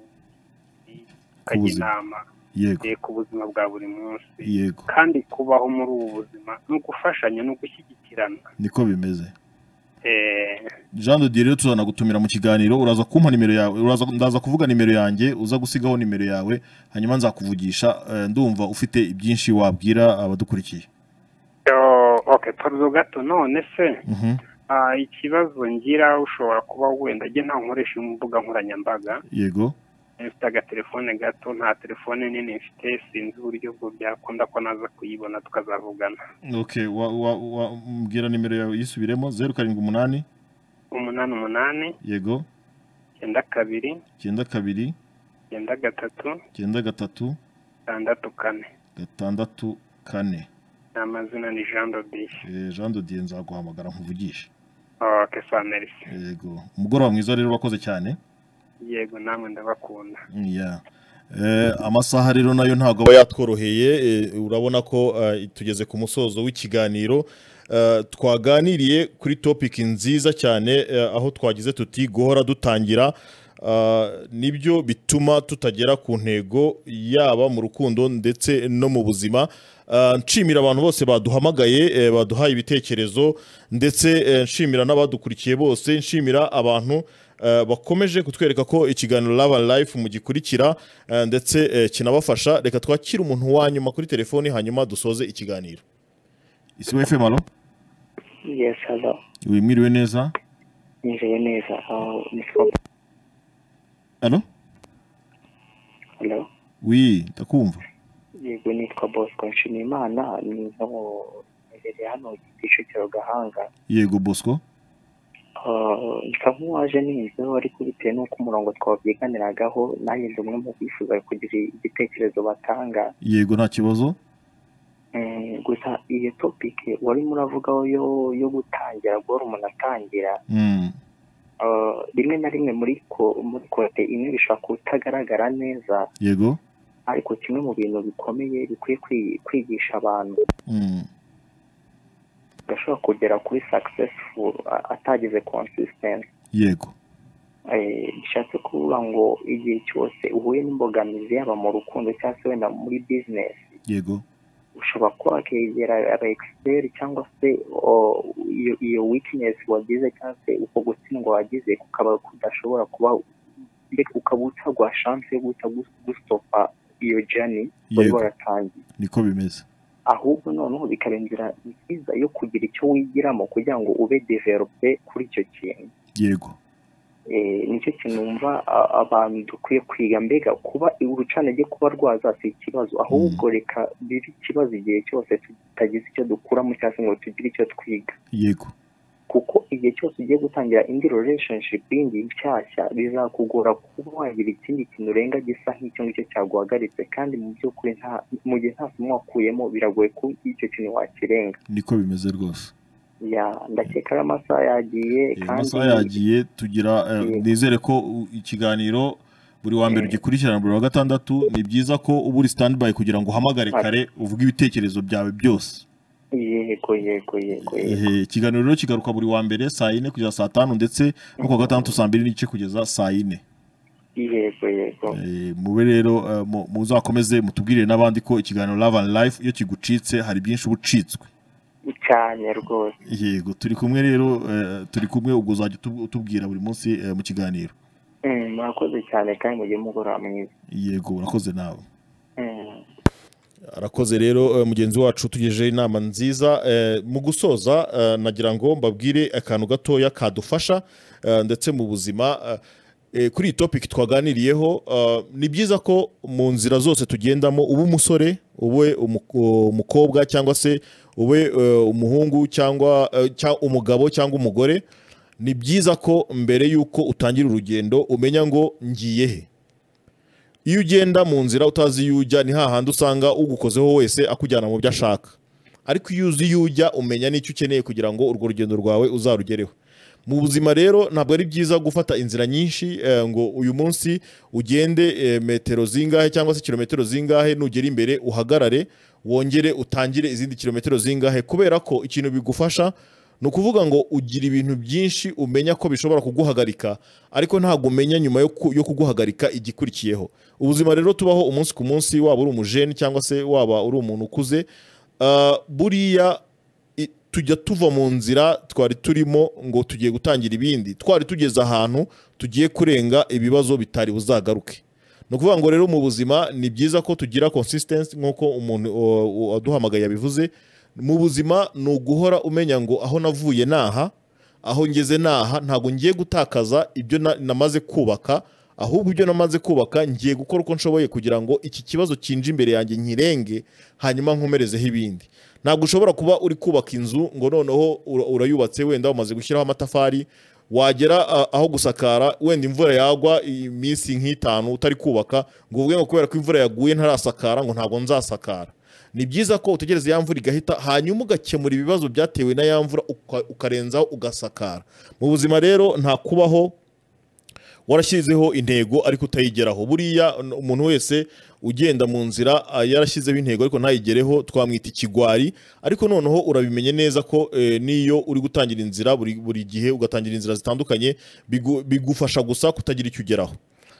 akajya buzima. inama yego eh, ku buzima bwa buri munsi yego kandi kubaho muri ubu buzima ni ugufashanya ni ugushyigikirana niko bimeze Eh, jean de dieu rero tuzana gutumira mu kiganiro uraza kumpa nimero yawe uraza ndaza kuvuga nimero yanjye uza gusigaho nimero yawe hanyuma nzakuvugisha eh, ndumva ufite ibyinshi wabwira abadukurikiye oh, okay paruzo gato none se Mhm, ah, ikibazo ngira ushobora kuba wenda njye nta nkoresha imbuga nkoranyambaga yego mfite agatelefone gato nta telefone nini mfite sinzi uburyo bwo byakunda ko naza kuyibona tukazavugana ok wa- wa- wa- mbwira nimero yawe yisubiremo zeru karindwi umunani umunani umunani yego icyenda kabiri icyenda kabiri icyenda gatatu icyenda gatatu gatandatu kane gatandatu kane ni amazina ni jean dodiye Eh, jean de dieu nzaguhamagara nkuvugishe oke sa merisi yego umugoroba mwiza rero wakoze cyane yego namwe ndabakunda Yeah. Eh, amasaha rero nayo ntabwo aba yatworoheye eh, urabona ko eh, tugeze ku musozo w'ikiganiro Eh, twaganiriye kuri topiki nziza cyane eh, aho twagize tuti guhora dutangira Ah, nibyo bituma tutagera ku ntego yaba mu rukundo ndetse no mu buzima Ah, nshimira abantu bose baduhamagaye eh, baduhaye ibitekerezo ndetse eh, nshimira n'abadukurikiye bose nshimira abantu eh, bakomeje kutwereka ko ikiganiro Love and Life mugikurikira eh, ndetse eh, kinabafasha reka twakire umuntu wa nyuma kuri telefoni hanyuma dusoze ikiganiro isiwe fm alo yesi hano wimwiriwe neza nijoro neza aho ni fomu alo hano wi ndakumva yego nitwa bosco nshimiyimana ni no mu imbere hano kicukiro gahanga yego bosco Ah, nsa nk'uwaje ninzeho ariko bitewe n'uko umurongo twabyiganiragaho nanjye ndi umwe mu bifuza kugira igitekerezo batanga yego nta kibazo Mm, gusa iyo topike warimo uravugaho yo yo gutangira guhora umuntu atangira Mm, ah, rimwe na rimwe muri ko muri kote imwe bishobora kutagaragara neza yego ariko kimwe mu bintu bikomeye bikwiye kwi- kwigisha abantu Mm, gashobora kugera kuri successful a- atagize consistency yego Eh, bishatse kuvuga ngo igihe cyose uhuye n'imbogamizi yaba mu rukundo cyangwa se wenda muri business yego ushobora kuba wakegera aba expert cyangwa se o- iyo iyo weakness wagize cyangwa se uko gutsindwa wagize kukaba kudashobora kuba mbega ukaba utagwa chance yo guhita gu- gustopa iyo journey wari Yego. waratangiye niko bimeze ahubwo noneho bikaba inzira nziza yo kugira icyo wigiramo kugira ngo ube develope kuri icyo kintu yego Eh, nicyo kintu wumva a- abantu dukwiye kwiga mbega kuba urucanege kuba rwaza si ikibazo ahubwo reka bibe ikibazo igihe cyose tutagize icyo dukuramo cyangwa se ngo tugire icyo twiga yego kuko igihe cyose ugiye gutangira indi relationship yindi nshyashya bizakugora kuba wagira ikindi kintu urenga gisa nk'icyo ngicyo cyaguhagaritse kandi mu by'ukuri nta mu gihe nta somo wakuyemo biragoye ko icyo kintu wakirenga niko bimeze rwose ya ndakeka ari amasaha yagiye kandi amasaha yagiye tugira eh, Yego. nizere ko u- ikiganiro buri wa mbere ugikurikirana buri wa gatandatu ni byiza ko uba uri standby kugira ngo uhamagare Ati. kare uvuge ibitekerezo byawe byose yego yego yego yego Ehe, ikiganiro rero kigaruka buri wa mbere saa yine kugeza saa tanu ndetse no kuwa gatandatu saa mbiri n'igice kugeza saa yine yego yego Eh, mube rero eh, mu- muzakomeze mutubwirire n'abandi ko ikiganiro Love and Life iyo kigucitse hari byinshi uba ucitswe cyane rwose yego turi kumwe rero eh, turi kumwe ubwo uzajya utu- utubwira buri munsi eh, mu kiganiro Mm, murakoze cyane kandi mugiye mugoroba mwiza yego urakoze nawe Mm. arakoze rero eh, mugenzi wacu tugejeje inama nziza Eh, mu gusoza eh, nagira ngo mbabwire akantu gatoya kadufasha eh, ndetse mu buzima eh, eh, kuri iyi topiki twaganiriyeho eh, ni byiza ko mu nzira zose tugendamo ube umusore ube umu- umukobwa cyangwa se ube eh, umuhungu cyangwa eh, cya- umugabo cyangwa umugore ni byiza ko mbere y'uko utangira urugendo umenya ngo ngiye he iyo ugenda mu nzira utazi iyo ujya ni hahandi usanga ugukozeho wese akujyana mu byo ashaka ariko iyo uzi iyo ujya umenya n'icyo ukeneye kugira ngo urwo rugendo rwawe uzarugereho mu buzima rero ntabwo ari byiza gufata inzira nyinshi eh, ngo uyu munsi ugende eh, metero zingahe cyangwa se kilometero zingahe nugera imbere uhagarare wongere utangire izindi kilometero zingahe kubera ko ikintu bigufasha ni ukuvuga ngo ugira ibintu byinshi umenya ko bishobora kuguhagarika ariko ntabwo umenya nyuma yo ku- yo kuguhagarika igikurikiyeho ubuzima rero tubaho umunsi ku munsi waba uri umujeni cyangwa se waba uri umuntu ukuze ah, buriya i- tujya tuva mu nzira twari turimo ngo tugiye gutangira ibindi twari tugeze ahantu tugiye kurenga ibibazo bitari buzagaruke ni ukuvuga ngo rero mu buzima ni byiza ko tugira consistency nk'uko umuntu o- o- waduhamagaye yabivuze mu buzima ni uguhora umenya ngo aho navuye naha aho ngeze naha ntabwo ngiye gutakaza ibyo na- namaze kubaka ahubwo ibyo namaze kubaka ngiye gukora uko nshoboye kugira ngo iki kibazo kinje imbere yanjye nkirenge hanyuma nkomerezeho ibindi ntabwo ushobora kuba uri kubaka inzu ngo noneho ura- urayubatse wenda wamaze gushyiraho amatafari wagera ah, aho gusakara wenda imvura yagwa iminsi nk'itanu utari kubaka ngo uvuge ngo kubera ko imvura yaguye ntarasakara ngo ntabwo nzasakara ni byiza ko utegereza ya mvura igahita hanyuma ugakemura ibibazo byatewe na ya mvura uka- ukarenzaho ugasakara mu buzima rero nta kubaho warashyizeho intego ariko utayigeraho buriya n- umuntu wese ugenda mu nzira ah, yarashyizeho intego ariko ntayigereho twamwita ikigwari ariko noneho urabimenye neza ko eh, n'iyo uri gutangira inzira buri, buri gihe ugatangira inzira zitandukanye bigu- bigufasha gusa kutagira icyo ugeraho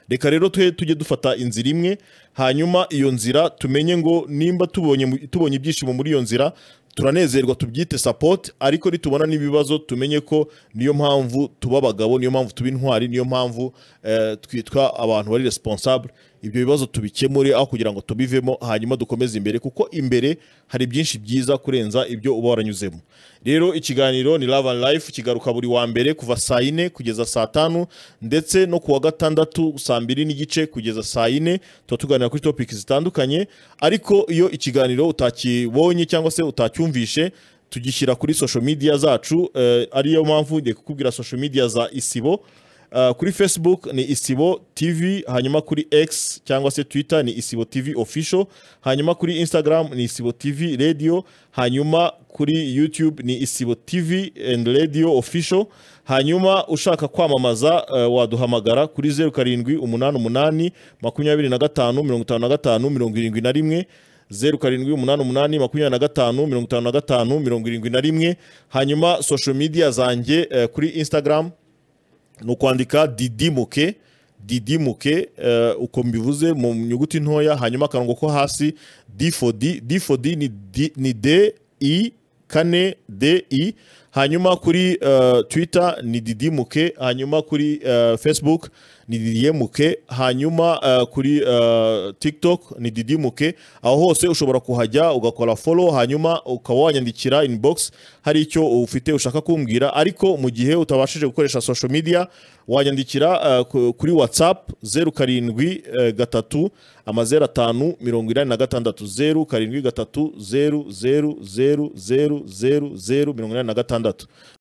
reka rero twe tujye dufata inzira imwe hanyuma iyo nzira tumenye ngo nimba tubonye mu- tubonye ibyishimo muri iyo nzira turanezerwa tubyite support ariko nitubona n'ibibazo tumenye ko niyo mpamvu tuba abagabo niyo mpamvu tuba intwari niyo mpamvu eh, twitwa abantu bari responsable ibyo bibazo tubikemure aho kugira ngo tubivemo hanyuma dukomeze imbere kuko imbere hari byinshi byiza kurenza ibyo uba waranyuzemo rero ikiganiro ni Love and Life kigaruka buri wa mbere kuva saa yine kugeza saa tanu ndetse no kuwa gatandatu saa mbiri n'igice kugeza saa yine tuba tuganira kuri topic zitandukanye ariko iyo ikiganiro utakibonye cyangwa se utacyumvishe tugishyira kuri social media zacu eh, ariyo mpamvu ngiye kukubwira social media za isibo Uh, kuri facebook ni isibo tv hanyuma kuri x cyangwa se twitter ni isibo tv official hanyuma kuri instagram ni isibo tv radio hanyuma kuri youtube ni isibo tv and radio official hanyuma ushaka kwamamaza uh, waduhamagara kuri 07 88 25 55 71 zeru karindwi umunani umunani makumyabiri na gatanu mirongo itanu na gatanu mirongo irindwi na rimwe hanyuma social media zanjye eh, kuri instagram ni ukwandika didimuke didimuke eh, uko mbivuze mu nyuguti ntoya hanyuma akarongo ko hasi difodi difodi ni D- ni de i kane de i hanyuma kuri eh, twitter ni didimuke hanyuma kuri eh, facebook ni didimuke hanyuma eh, kuri eh, tiktok ni didimuke aho hose ushobora kuhajya ugakora follow hanyuma ukaba wanyandikira inbox hari icyo ufite ushaka kumbwira ariko mu gihe utabashije gukoresha social media wanyandikira eh, ku- kuri whatsapp zeru karindwi eh, gatatu amazeru atanu mirongo inani na gatandatu zeru karindwi gatatu zeru zeru zeru zeru zeru zeru mirongo inani na gatandatu